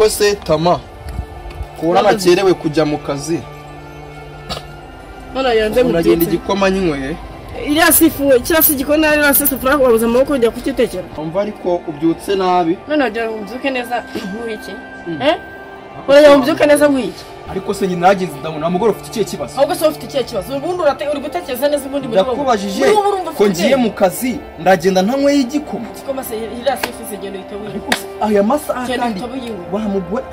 se tama kubona Mama- nakerewe kujya mu kazi Mana yanze uragenda mututse. igikoma nyinyweye Iriya sifu, kiriya si igikoni iriya si safuriya wabuze amaboko kujya kukitekera. wumva ariko ubyutse nabi None wagira ngo mbyuke neza nk'uwiki. Eh? Uragira ngo mbyuke neza nk'uwiki. ariko se nyine nagenze ndabona mugore ufite ikihe kibazo Ahubwo se ufite ikihe kibazo? Ubundi urate- uri gutekereza neza ubundi muri wowe. ndakubajije Muri wowe urumva ko ufite ngiye mu kazi ndagenda ntanyweye igikoma igikoma se iriya sifu zigenda uhita winywa. aya masaha Genda kandi uhita uyinywa. wa mugore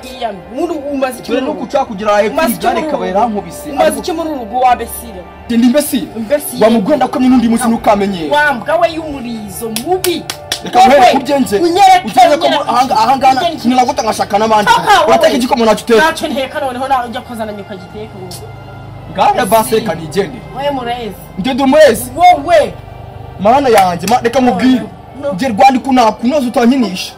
Iyamye. Ubundi umaze iki dore muri no urugo? kuca kugira ayo Umaze iki kwiga muri reka urugo? barankubise Umaze iki muri urugo wabesire? ndi imbesi Imbesire. wa mugore ndakomye n'undi munsi ntukamenyere Wa mbwa we y'umurizo mubi. reka Wowe, muhere kubyenze unyereke, ukeneye ko unyereke. ahangana Unyereke. ninagota ngashaka n'abandi Papa, wowe. urateka igikoma nacyo Ntacyo nteka noneho nawe ujya kozana nyoko agiteka ubu. ngara basi reka nigende We murezi. ndende umwezi Wowe. mana yanjye ma- reka mubwire No. nge rwandiko nakunoza utankinisha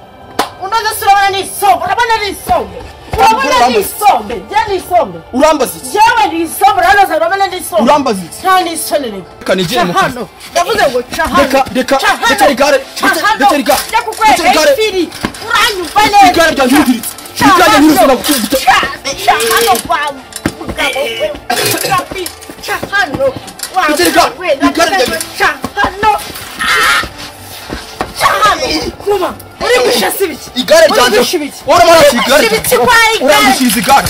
Unoze se urabona ni isombe. Urabona ni isombe. Urabona ni isombe. Jya ni isombe. urambaza iki Yewe ni isombe. Uranoza urabona ni isombe. urambaza iki Nta n'isoni reka nigere mu kazi hano ndavuze ngo ca hano Reka- reka- Ca hano. reka rigare, Ca reka- hano. reka riga- Njya kukureka reka rigare. ifiri. Uranyumva neza. igare ryanjye uriziritse Ca igare hano. ntirusana gukubita Ca- ca hano wa mugabo we. Rafi. Ca hano wa Reka riga- mugabo we. rigare Ndavuze ngo ca hano. Ah. Ca hano. Kuba, uri gushasa ibiki? igare Uri ryanjye gushya ibiki? uramarashi igare Uri gushya ibiki kwa igare? urangushyiriza igare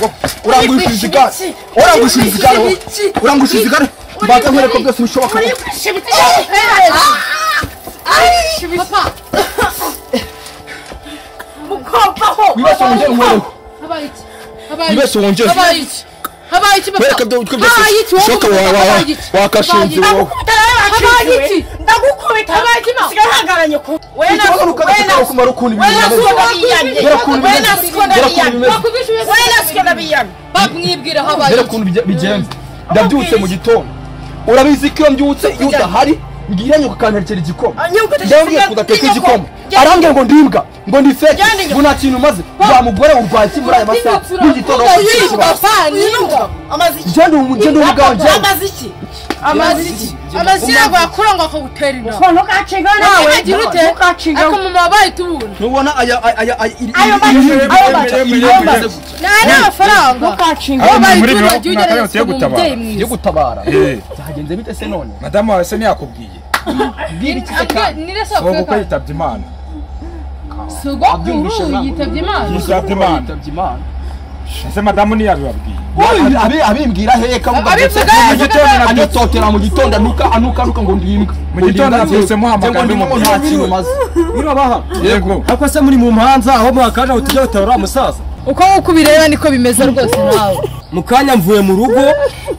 urangushyiriza igare urangushyiriza igare urangushyiriza igare mbaga nkwereka byose bishoboka Uri gushya ibiki? Ndaguhereza. Papa, Mukompaho. wibeshye wongere umwereho habaye iki? Habaye wibeshye wongere Habaye iki? Habaye iki papa? wereka utwe byose Habaye iki? Wowe bishoboka umugabo, wa- wa- habaye iki? wakashinze Habaye wowe Ndagukubita nawe wacikiwe. Ndagukubita Habaye iki ma? Sigaye uhagararanye ku- We na- Ushobora we ukagata na- ukamara ukuntu ibintu we na bimeze. siko nabiyamye. Dore ukuntu We bimeze. na siko Dore ukuntu nabiyamye. bimeze. Bakubishe ubuyobozi We na siko nabiyamwe. Papa, mwibwire habaye mbere iki? ukuntu bije- bigenze ndabyutse mu gitondo urabizi ko iyo mbyutse iyo udahari ngira nyoko akanterekera igikoma Nyoko utakisiga- ndabwira ngo udateka igikoma. igikoma Genda- arambwira ngo ndimbwa ngo ndi feke Genda inyuma. ngo nta kintu umaze wa mugore urwaye iki muri aya masaha Urakunda y'igitondo urakunda wakora iki yirwa. kibazo? Amaze iki? genda ubu genda ubu bwawe genda Amaze iki? Amaze iki? Amaze iki? Amazigo yakura ngo akagutera inda. Ko ntukacinga nawe. Ukagira ute? Ntukacinga. Ariko mu mabaye tubuntu. ntubona aya aya aya aya iri iri- Ayo iri- mazi- ayo mazi- iri- iri- ayo iri- mazi- iri- Nta n'amafaranga. Ntukacinga. Aho Habaye muri iki? mirongo Ujya itandatu ugerageza yo mu gutabara. mubyeyi yo mwiza. gutabara Eh. byagenze bite se none madamu wawe se ntiyakubwiye bwira iki se Abwe- kandi nire ubu sogokuru kuko yitabye imana Sogokuru yitabye Imana. Yitabye Imana. yitabye imana ese madamu ntiyabibabwiye Uyu, abe abimbwira hehe kavuga Abivuga ndetse hehe, mu gitondo abivuga anatotera mu gitondo anuka anuka anuka ngo ndimbwa Mu gitondo nabyutse muhamagara ngo ndimo n'umupira. nta kintu maze Urabaha. yego Ako se muri mu mpanza aho mwakanja utujya gutabara uriya musaza. Uko uko ubireba niko bimeze rwose nawe. Mu kanya mvuye mu rugo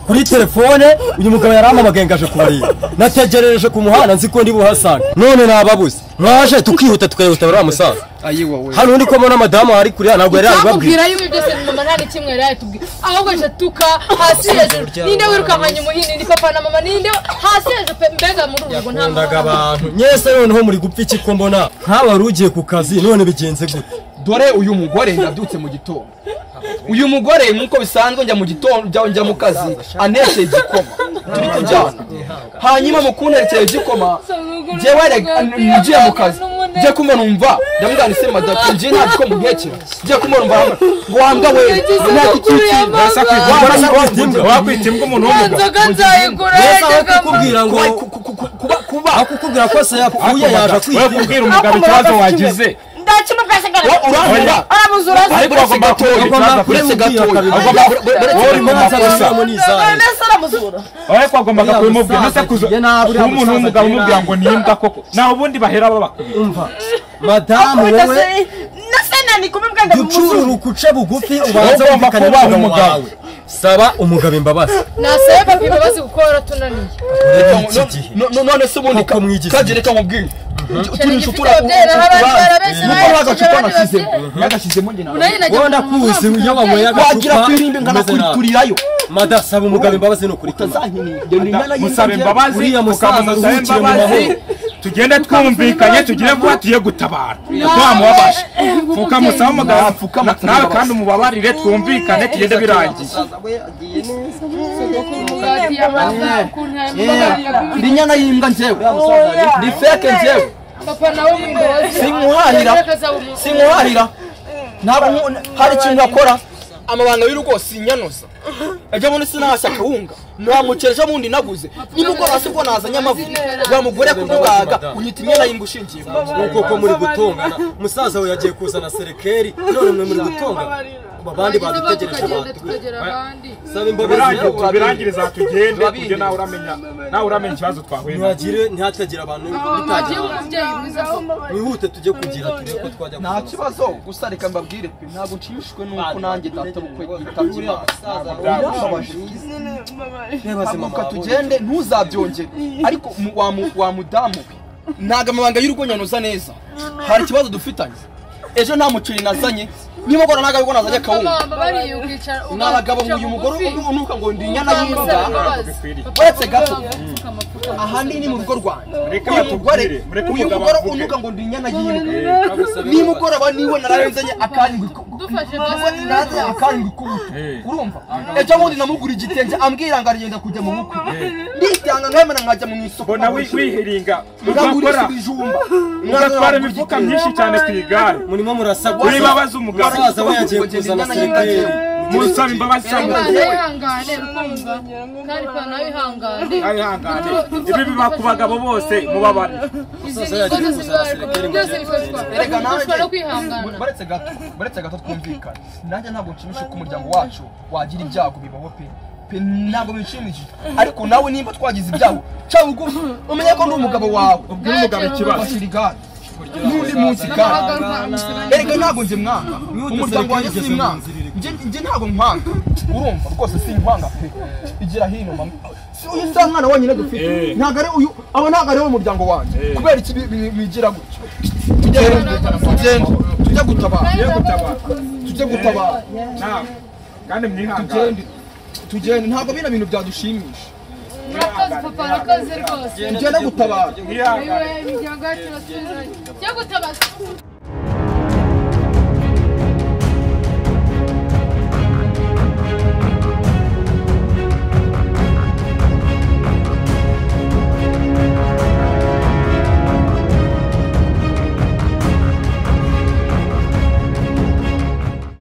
kuri telefone uyu mugabo yarampamagaye ngaje kubarira. Nategerereje ku muhanda nzi ko ndi buhasange. None nababuze. Mwaje tukihuta tukajya gutabara uriya musaza. ayiwa we Hano ndi kubona madamu ari kuriya ntabwo yari yabibabwiye. twakubwira yuko byose mama nta n'ikimwe yari yatubwira ahubwo aje tuka hasi hejuru ninde wirukankanye umuhini ni papa na mama ninde hasi hejuru pe mbega muri uru rugo nta Yakundaga mama abantu. Nyese noneho muri gupfa iki ko mbona nk'aba wari ugiye ku kazi none bigenze gute. dore uyu mugore ndabyutse mu gitondo uyu mugore nk'uko bisanzwe njya mu gitondo njya- njya mu kazi anetse igikoma turi kujyana hanyuma mu kunterekera igikoma njyewe rega- ngiye mu kazi njye kumunumva ndamubwira nti se madamu njye nta gikoma ntekera njye kumunumva ngo wambwa we nta gikikiri Waba- wakwita imbwa. wakwita imbwa umuntu w'umugabo nzoga nzayigura Nyese aho yajyaga mu kukubwira ngo kuba kuba aho kukubwira ko se yapfuye yaje we kwita. kubwira umugabo ikibazo wagize Ndakina ubwasigaye. Wa- urambura Arabuze uraza. ariko agomba kubwira ikibazo afite uretse gatoya wowe uri mu makosa Ndabona se aramuzura. ariko agombaga Uriya kubimubwira musaza ndetse kuza agiye nabi, uriya kuba umuntu musaza w'umugabo agiye umubwira nabi. ngo nimbwa koko nawe ubundi bahera babakubita umva madamu Akubita wowe se- na se nani kumubwira ngo ducurura muzuru. ukuce bugufi ubanza Ugomba wumvikane kubaha n'umugabo umugabo. wawe saba umugabo imbabazi nasaye papa imbabazi kuko waratunaniye iki gihe No- no- none se ubundi Koko mwigize. kagere kamubwire turi gifite inshutura ababyeyi hari abandi barabeshya nuko agacupa abandi nashyizemo babyeyi. nagashyizemo njye nawe urayina wowe ndakuzi iyo wanyweye wagira agacupa kwirimbi nkanakurirayo mada saba umugabo imbabazi ni ukuri musaba imbabazi Uriya musaza ukamuza usaba uruhukiye mu imbabazi mahoro. tugende twumvikanye tugire vuba tuye gutabara twamubabasha fukamusaba umugabo Apfukama, na- nawe kandi umubabarire twumvikane tugende birangiye ndi nyana y'imbwa njyewe Oya. ndi feke njyewe papa nawe mu mbabazi Simuhahira. Yajyaga azaba umuntu. simuharira ntabwo nku- hari ikintu akora amabanga y'urugo sinyanoza ajya abona sinahashya akawunga ntamuke ejo bundi naguze nimugoroba si bwo nazanye amavuta wa mugore kukugaga unyita inyana y'imbushingiye nuko ko muri gutongana musaza we yagiye kuzana serekeri none mwe muri gutongana Kuba abandi badutegereje abantu tukagera abandi saba imbabazi birangire nawe tubirangiriza tugende kuburyo nawe uramenya nawe uramenya ikibazo twahuye nacyo ntihagire ntihatagira abantu twagiye bitagira ku mubyeyi mwiza mwihute tujye kugira turebe ko twajya nta kibazo gusa reka mbabwire pe ntabwo nshimishijwe n'uko nanjye data bukwe yitabye imana birababaje haguruka tugende ntuzabyongere ariko mu- wa mu- wa mudamu we ntago amabanga y'urugo nyanoza neza hari ikibazo dufitanye ejo nta muceri nazanye nimugora ntago ariko nazanye akawunga baba bariye ukicara ni abagabo uyu mugore unuka ngo ndi inyana y'inda uretse uretse gato. gato aha ndi ni mu rugo rwanjye Mureke uyu mugore batubwire, mureke uyu umugabo mugore avuge. unuka ngo ndi inyana y'imbwa nimugoroba niwe narayizanye akarindwi ku- dufashe Naze- naze akarindwi k'ubuto urumva ejo bundi namugura igitenge ambwira ngo arigenda kujya mu bukwe nditanga nkemera nkajya mu isoko mbona wi- wihiringa ngagura mugakora ibijumba mugatwara imifuka myinshi cyane ku igare murimo murasakuza Uri babaza umugabo. musaza we yagiye kuzana serekeri musaba imbabazi cyangwa Ihangane, ihangane, rukumva. Kandi kwa nawe ihangane. ayihangane ibi biba ku bagabo bose mubabare Izi Musaza ngingo yagiye zose kuzana biba- serekeri ngo byose agende bikorwa. Erega nanjye- Bifashwa no kwihangana. baretse gato baretse gato twumvikana nanjye ntabwo nshimisha ko umuryango wacu wagira ibyago bibaho pe pe ntabwo bishimishije ariko nawe nimba twagize ibyago ca bugufi umenye ko ndi umugabo wawe ubwira umugabo ikibazo bashyira igare n'undi munsi igare erega ntabwo njye mwanga umuryango wanjye si mwanga njye njye ntabwo nkwanga urumva rwose si nkwanga pe igira hino mama si uyu si umwana wonyine dufite Eh. ntabwo ari uyu abo ntabwo ari wo muryango wanjye Eh. kubera iki bi- bi- bigira gutya tujye tugende tujye gutabara iyo gutabara tujye gutabara nawe kandi mwihangane tugende tugende ntabwo bino bintu byadushimisha Murakoze, papa, murakoze rwose. tugende gutabara mwihangane Iwe, imiryango yacu iratuzanye. Cyo gutabaza.